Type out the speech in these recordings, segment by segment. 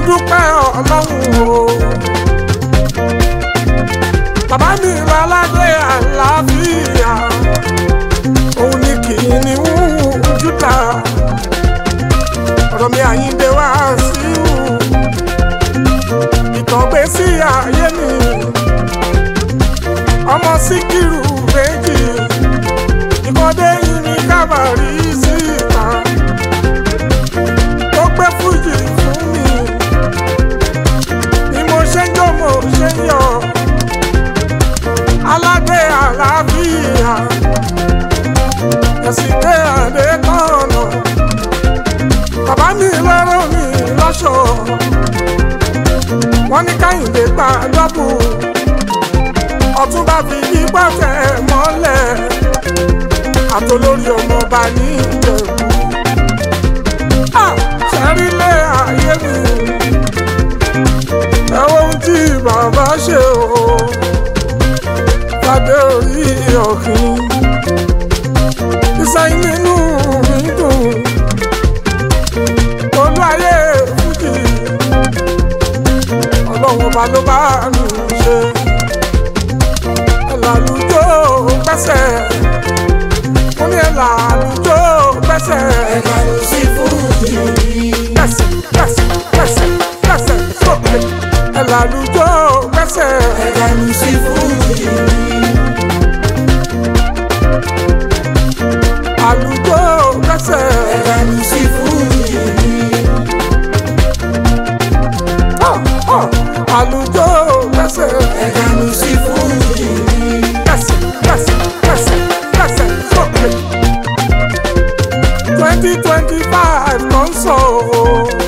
dúpẹ́ ọlọ́run o. bàbá mi lọ́ládé àlàáfíà òun ni kìíní ń jútà ọ̀rọ̀ mi àyíǹde wá sí ìtàn gbé sí ayé mi ọmọ síkírù méjì ìkọ́dé yìí ní kábàárì síta tó gbé fújì fún mi ni mo ṣe ń jó mo ṣe ń yọ aládé àlàáfíà ẹ̀sìn dé àdé tọ̀nà bàbá mi lọ́rọ̀ mi lọ́ṣọ̀ wọ́n ní káyìndé gba dọ́bù ọ̀túnba fi ipá tẹ̀ mọ́lẹ̀ àtolórí ọmọọba ní ìjẹ̀bú. ṣẹ́rílé ayé mi ẹ wo ohun tí bàbá ṣe o fàdé orí ọ̀kìn ìsẹ́yìn nínú mi dùn olú ayé fújì ọlọ́run ọba ló bá mi ṣe ẹ̀làlùjọ́ pẹ́sẹ̀ mo ní ẹ̀làlùjọ́ pẹ́sẹ̀ ẹ̀ka ló sí fújì pẹ́sẹ̀ pẹ́sẹ̀ pẹ́sẹ̀ pẹ́sẹ̀ sókè ẹ̀làlùjọ́ pẹ́sẹ̀ ẹ̀ka ló sí fújì àlùjọ́ pẹ́sẹ̀ ẹ̀ka ló sí fújì àlùjọ́ pẹ́sẹ̀ ẹ̀ka ló sí fújì pẹ́sẹ̀ pẹ́sẹ̀ pẹ́sẹ̀ pẹ́sẹ̀ sókè twenty twenty five ló ń sọ o.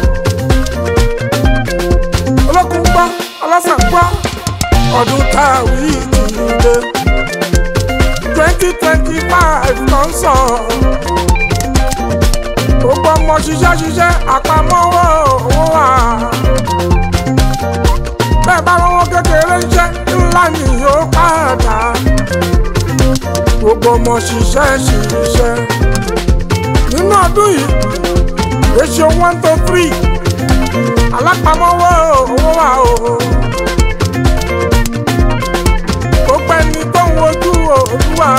olókùn gbọ́ ọlọ́sàn gbọ́ ọdún táwí ìdílé twenty twenty five ló ń sọ. gbogbo ọmọ ṣiṣẹ́ ṣiṣẹ́ àpamọ́wọ́ owó wà. bẹ́ẹ̀ bá wọn kékeré iṣẹ́ ńlá ni yóò padà. gbogbo ọmọ ṣiṣẹ́ ṣiṣẹ́ nínú ọdún yìí ratio one to three alápamọ́wọ́ owó wa o. gbogbo ẹni tó ń wojú olúwa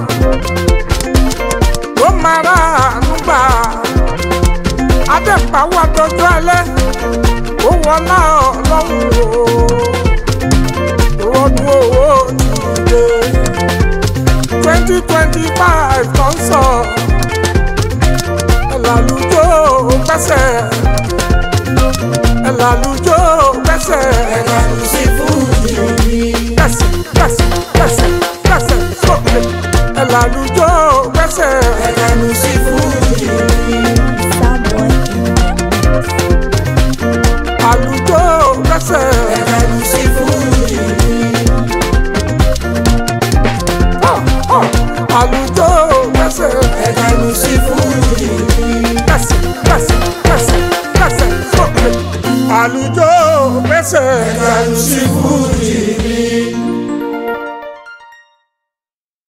ló máa rà àánú gbà. adẹ́pàwọ́ àtọ́jú alẹ́ ó wọlá ọlọ́run o. ìrọ̀dún owó ti dé twenty twenty five tó ń sọ ẹ̀làlùjọ́ pẹ́sẹ̀ ẹ̀làlùjọ́ pẹ́sẹ̀ ẹ̀ka ló sí fújì pẹ́sẹ̀ pẹ́sẹ̀ pẹ́sẹ̀ pẹ́sẹ̀ sókè ẹ̀làlùjọ́ pẹ́sẹ̀ ẹ̀ka ló sí fújì Soundboy àlùjọ́ pẹ́sẹ̀ ẹ̀ka ló sí fújì àlùjọ́ pẹ́sẹ̀ ẹ̀ka ló sí fújì pẹ́sẹ̀ pẹ́sẹ̀ pẹ́sẹ̀ pẹ́sẹ̀ sókè àlùjọ́ pẹ́sẹ̀ ẹ̀ka ló sí fújì